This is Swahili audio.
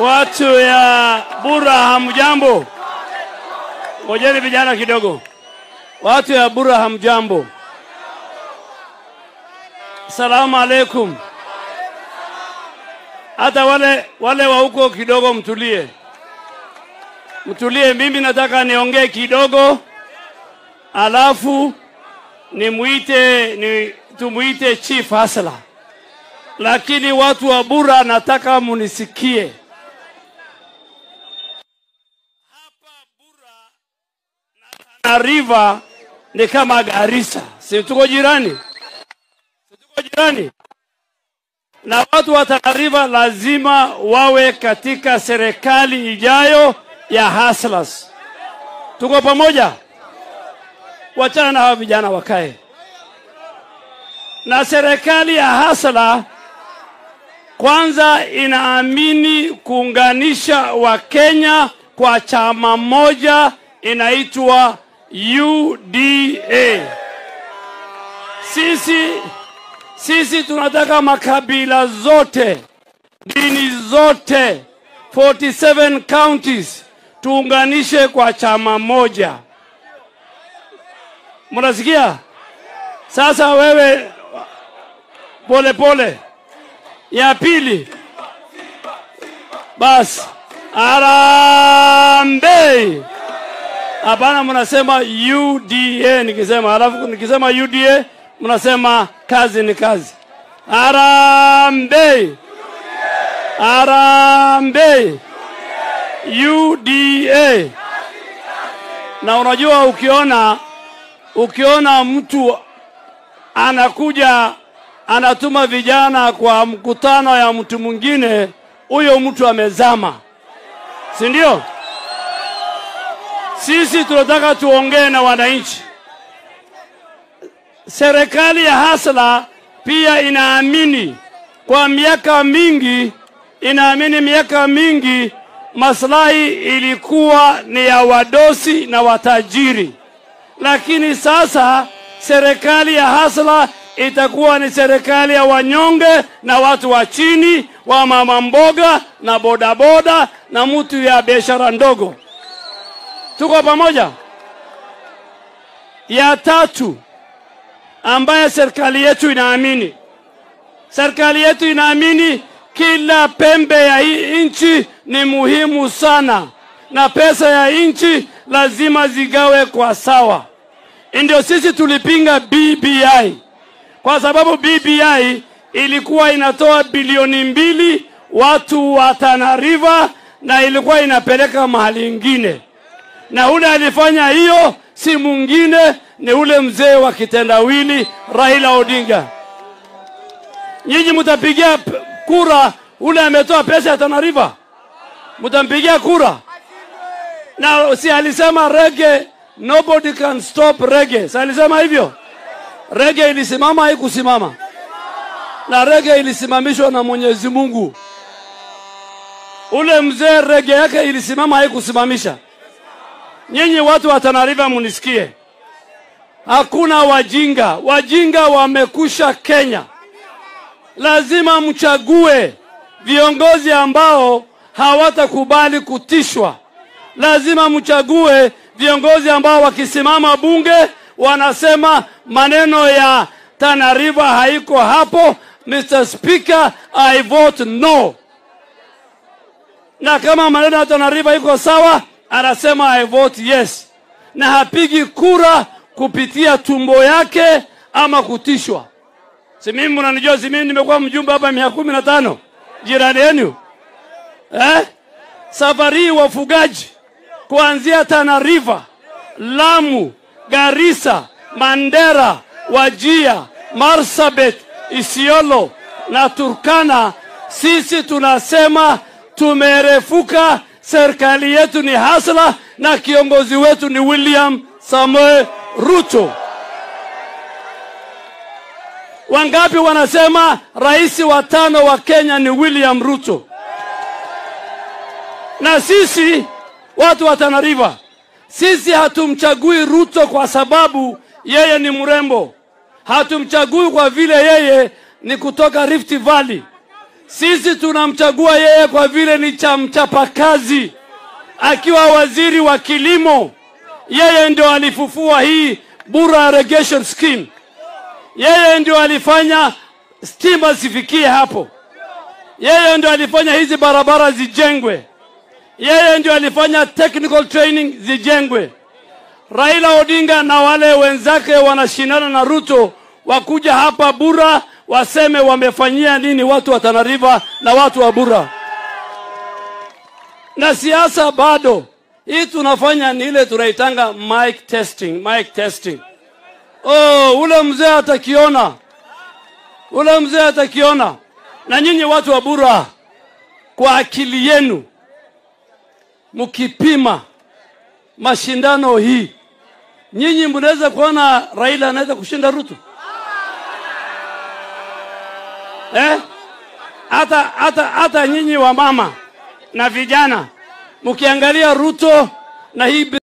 Watu ya Bura hamjambo? Ngojeni vijana kidogo. Watu ya Bura hamjambo? Salamu alaikum. Hata wale wale wa huko kidogo mtulie, mtulie. Mimi nataka niongee kidogo, alafu nimuite ni tumuite Chief Hasla, lakini watu wa Bura nataka munisikie. na River ni kama Garissa, si tuko jirani? Si tuko jirani? Na watu wa Tana River lazima wawe katika serikali ijayo ya Hustlers. Tuko pamoja? Wachana na hawa vijana wakae na serikali ya Hustler. Kwanza inaamini kuunganisha Wakenya kwa chama moja inaitwa UDA. Sisi sisi tunataka makabila zote, dini zote, 47 counties tuunganishe kwa chama moja. Mnasikia? Sasa wewe pole pole. Ya pili, basi Harambee! Hapana, mnasema UDA nikisema, alafu nikisema UDA mnasema kazi ni kazi. Harambee! Harambee! UDA. Na unajua ukiona ukiona mtu anakuja anatuma vijana kwa mkutano ya mtu mwingine, huyo mtu amezama, si ndio? Sisi tunataka tuongee na wananchi. Serikali ya Hasla pia inaamini kwa miaka mingi, inaamini miaka mingi maslahi ilikuwa ni ya wadosi na watajiri, lakini sasa serikali ya Hasla itakuwa ni serikali ya wanyonge na watu wa chini, wa mama mboga na bodaboda na mtu ya biashara ndogo. Tuko pamoja? Ya tatu ambaye serikali yetu inaamini, serikali yetu inaamini kila pembe ya hii nchi ni muhimu sana, na pesa ya nchi lazima zigawe kwa sawa. Ndio sisi tulipinga BBI kwa sababu BBI ilikuwa inatoa bilioni mbili watu wa Tana River na ilikuwa inapeleka mahali ingine, na ule alifanya hiyo si mwingine ni ule mzee wa kitendawili Raila Odinga. Nyinyi mtapigia p- kura ule ametoa pesa ya Tana River, mtampigia kura? Na si alisema rege, nobody can stop rege, si alisema hivyo? Rege ilisimama haikusimama? Na rege ilisimamishwa na Mwenyezi Mungu. Ule mzee rege yake ilisimama haikusimamisha. Nyinyi watu wa Tana River munisikie, hakuna wajinga. Wajinga wamekusha Kenya. Lazima mchague viongozi ambao hawatakubali kutishwa. Lazima mchague viongozi ambao wakisimama bunge wanasema maneno ya Tana River haiko hapo. Mr. Speaker, I vote no. Na kama maneno ya Tana River iko sawa, anasema I vote yes, na hapigi kura kupitia tumbo yake ama kutishwa. Si mimi mnanijua, si mimi nimekuwa mjumbe hapa miaka kumi na tano jirani yenu eh? Safari hii wafugaji kuanzia Tana River, Lamu, Garissa, Mandera, Wajia, Marsabit, Isiolo na Turkana, sisi tunasema tumerefuka. Serikali yetu ni hasla na kiongozi wetu ni William Samoei Ruto. Wangapi wanasema rais wa tano wa Kenya ni William Ruto? Na sisi watu wa Tana River, sisi hatumchagui Ruto kwa sababu yeye ni mrembo, hatumchagui kwa vile yeye ni kutoka Rift Valley. Sisi tunamchagua yeye kwa vile ni cha mchapakazi, akiwa waziri wa kilimo. Yeye ndio alifufua hii Bura irrigation scheme. Yeye ndio alifanya stima zifikie hapo. Yeye ndio alifanya hizi barabara zijengwe. Yeye ndio alifanya technical training zijengwe. Raila Odinga na wale wenzake wanashindana na Ruto wakuja hapa Bura waseme wamefanyia nini watu wa Tana River na watu wa Bura. Na siasa bado hii tunafanya ni ile tunaitanga mic testing, mic testing. Oh, ule mzee atakiona, ule mzee atakiona. Na nyinyi watu wa Bura, kwa akili yenu mkipima mashindano hii, nyinyi mnaweza kuona Raila anaweza kushinda Ruto eh? Hata hata hata nyinyi wa mama na vijana mkiangalia Ruto na hii